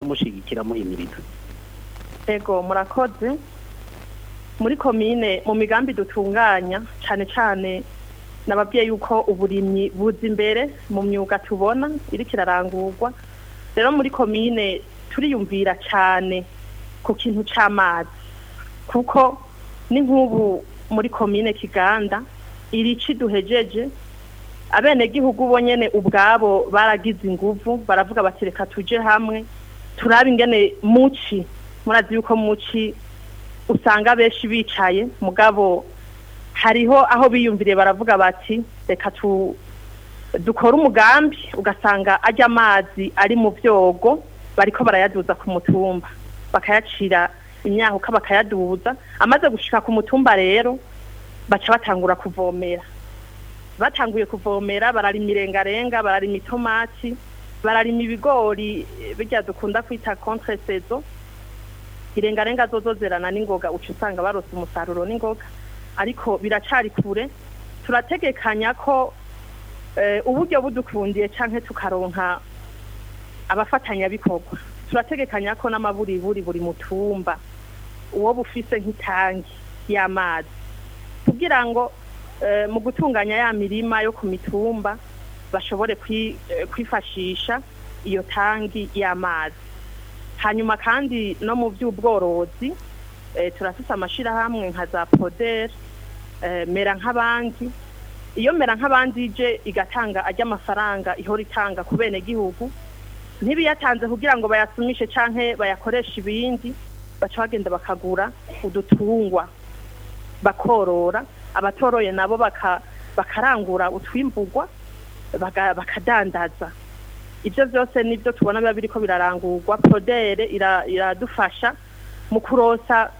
mushigikira muhimiriza ego murakoze muri komine mu migambi dutunganya cyane cyane nababwiye yuko uburimyi buza imbere mu myuga tubona iriko irarangurwa rero muri komine turiyumvira cyane ku kintu c'amazi kuko ni nk'ubu muri komine kiganda irici duhejeje abenegihugu bo nyene ubwabo baragize inguvu baravuga bati reka tuje hamwe turabe ingene muci murazi yuko muci usanga benshi bicaye mugabo hariho aho biyumviriye baravuga bati reka tu dukora umugambi ugasanga ajya amazi ari mu byogo bariko barayaduza ku mutumba bakayacira imyahuka bakayaduza amaze gushika ku mutumba rero baca batangura kuvomera batanguye kuvomera bararima irengarenga bararima itomati bararima ibigori eh, birya dukunda kwita contre saison irengarenga zozo zerana n'ingoga uca usanga barose umusaruro n'ingoga ariko biracari kure turategekanya ko eh, uburyo budukundiye canke tukaronka abafatanyabikorwa turategekanya ko n'amaburiburi buri mutumba uwo bufise nk'itangi y'amazi kugira ngo eh, mu gutunganya ya mirima yo ku mitumba bashobore kwi- eh, kwifashisha iyo tangi y'amazi hanyuma kandi no mu by'ubworozi eh, turafise amashirahamwe nka za poder eh, mera nk'abandi iyo mera nk'abandi ije igatanga ajya amafaranga ihora itanga ku bene gihugu ntibiyatanze kugira ngo bayasumishe canke bayakoreshe ibindi baca bagenda bakagura udutungwa bakorora abatoroye nabo baka, bakarangura utwimburwa baga- bakadandaza ibyo byose nibyo tubona biba biriko birarangurwa prodere ira- iradufasha mu kurosa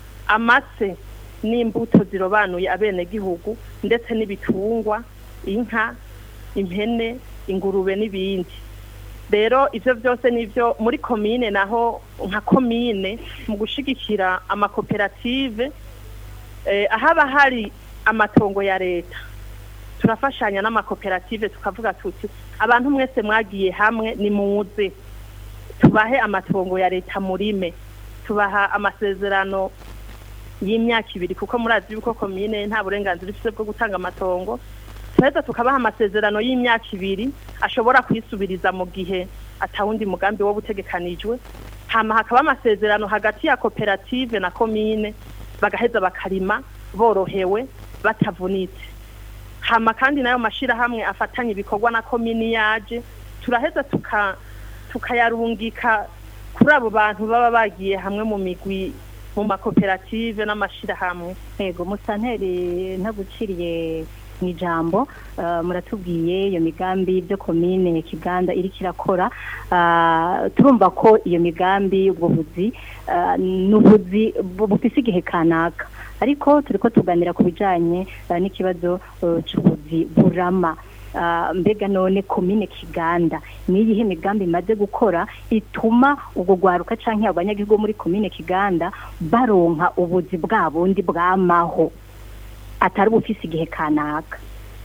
amase n'imbuto zirobanuye abenegihugu ndetse n'ibitungwa inka impene ingurube n'ibindi rero ivyo byose nivyo muri komine naho nka komine mu gushigikira amakoperative eh, ahaba hari amatongo ya leta turafashanya n'amakoperative tukavuga tuti abantu mwese mwagiye hamwe nimuze tubahe amatongo ya leta murime tubaha amasezerano y'imyaka ibiri kuko murazi yuko komine nta burenganzira ifite bwo gutanga amatongo turaheza tukabaha amasezerano y'imyaka ibiri ashobora kwisubiriza mu gihe atawundi mugambi wo butegekanijwe hama hakaba amasezerano hagati ya koperative na komine bagaheza bakarima borohewe batavunitse hama kandi nayo mashirahamwe afatanya ibikorwa na komini yaje turaheza tuka tukayarungika kuri abo bantu baba bagiye hamwe mu migwi mu makoperative n'amashirahamwe yego musanteri ntaguciriye mu ijambo eh, muratubwiye iyo migambi byo komine kiganda iriko irakora Ah, turumva ko iyo migambi ubwo buzi ah, ni ubuzi bu- bufise igihe kanaka ariko turiko tuganira ku bijanye eh, n'ikibazo eh, c'ubuzi burama Ah, mbega none komine kiganda ni iyihe migambi imaze gukora ituma ubwo rwaruka canke abanyagihugu muri komine kiganda baronka ubuzi bwa bundi bwamaho atari bufise igihe kanaka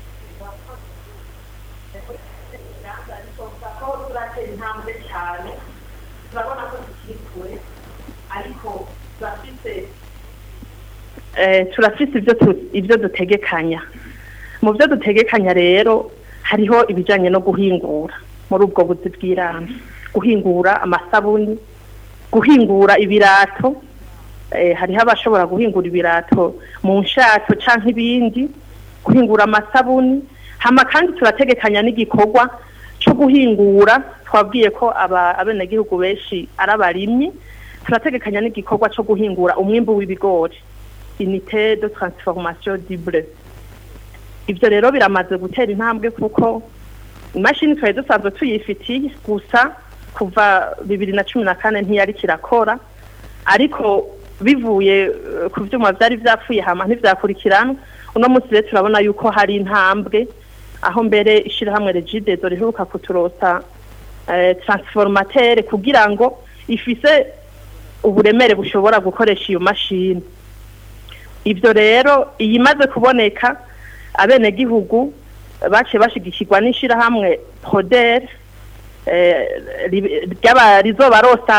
eh, turafise ibyo tu- ibyo dutegekanya mu byo dutegekanya rero hariho ibijanye no guhingura muri ubwo buzi bw'irana guhingura amasabuni guhingura ibirato eh, hariho abashobora guhingura ibirato mu nshato canke ibindi guhingura amasabuni hama kandi turategekanya n'igikorwa co guhingura twabwiye ko aba abenegihugu benshi ari abarimyi turategekanya n'igikorwa co guhingura umwimbu w'ibigori unité de transformation du bleu ivyo rero biramaze gutera intambwe kuko imashini twari dusanzwe tuyifitiye gusa kuva bibiri na cumi na kane ntiyari kirakora ariko bivuye eh, ku vyuma vyari vyapfuye hama ntivyakurikirana uno munsi rero turabona yuko hari intambwe aho mbere ishirahamwe regidezo riheruka kuturosa eh, transformateur kugira ngo ifise uburemere bushobora gukoresha iyo mashini ivyo rero iyi imaze kuboneka abenegihugu baciye bashigikirwa n'ishirahamwe poder eh, ri- ry'aba- rizobarosa